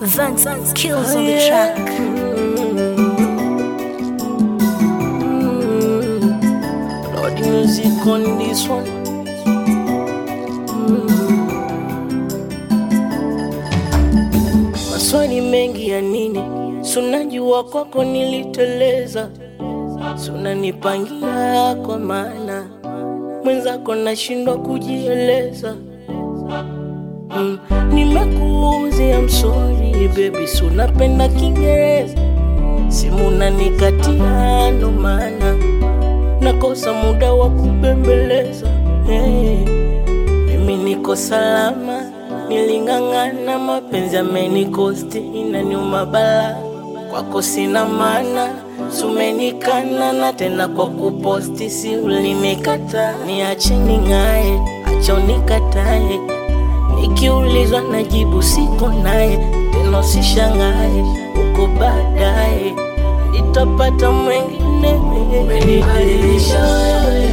Vance kills on the track. Lord, the music on this one. Maswali mengi ya nini? Sunajua kwako niliteleza, sunanipangia kwa maana mwenzako nashindwa kujieleza. Mm, nimekuuzia msori baby, sunapenda Kiingereza, simu nanikatia, ndo maana nakosa muda wa kubembeleza. Hey, mimi niko salama, niling'ang'ana, mapenzi amenikosti, inaniuma bala, kwako sina maana sumenikana na tena kwa kuposti, si ulinikata, niache ning'ae, acha unikatae, nikiulizwa najibu siko naye, tena usishangae, uko baadaye nitapata mwengine. Umenibadilisha wewe,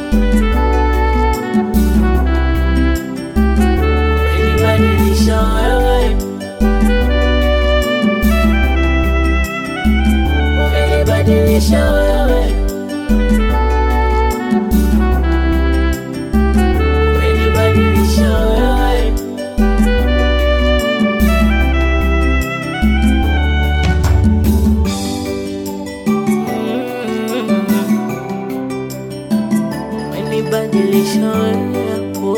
umenibadilisha wewe, umenibadilisha wewe, umenibadilisha wewe. umenibadilisha wewe hapo.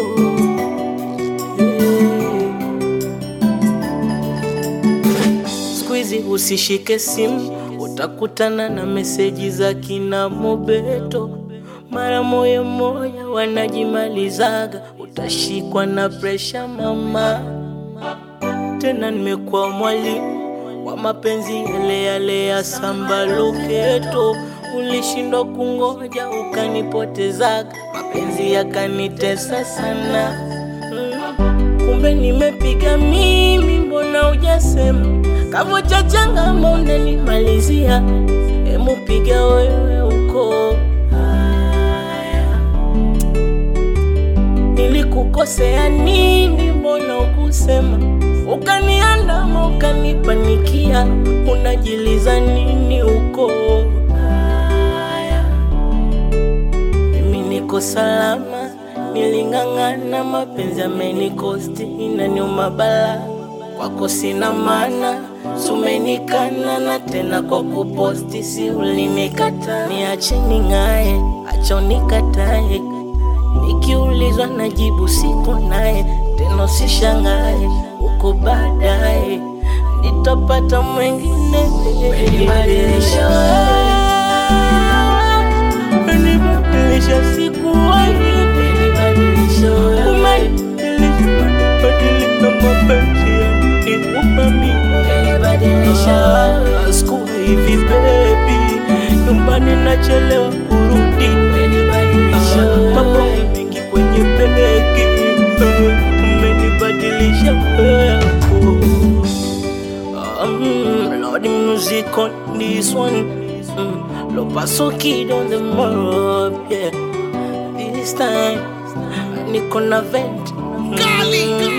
Siku hizi usishike simu, utakutana na meseji za kina Mobeto. Mara moya moya wanajimalizaga, utashikwa na presha mama. Tena nimekuwa mwalimu wa mapenzi yale yale ya samba loketo. Ulishindwa kungoja ukanipotezaga, mapenzi yakanitesa sana. Mm, kumbe nimepiga mimi, mbona hujasema? Kavo cha changama unanimalizia, emu piga wewe uko haya. Nilikukosea nini? Mbona ukusema? Ukaniandama, ukanipanikia, unajiliza nini uko haya? Mimi niko salama, niling'ang'ana, mapenzi amenikosti, inaniuma bala, kwako sina maana, sumenikana na tena kwa kuposti, si ulinikata, niache ning'ae, acha unikatae, nikiulizwa najibu siko naye, tena usishangae, uko baadaye nitapata mwengine. Umenibadilisha wewe umenibadilisha sikuwahi, umenibadilisha wewe, umenibadilisha mapenzi yananiuma mimi, umenibadilisha wewe, sikuwa hivi baby, nyumbani nachelewa kurudi, umenibadilisha wewe, mambo mengi kwenye begi, umenibadilisha wewe. Um, Lord, the music on this one. Mm, Lo paso kid on the mob, yeah. This time, Nico na vent. Mm,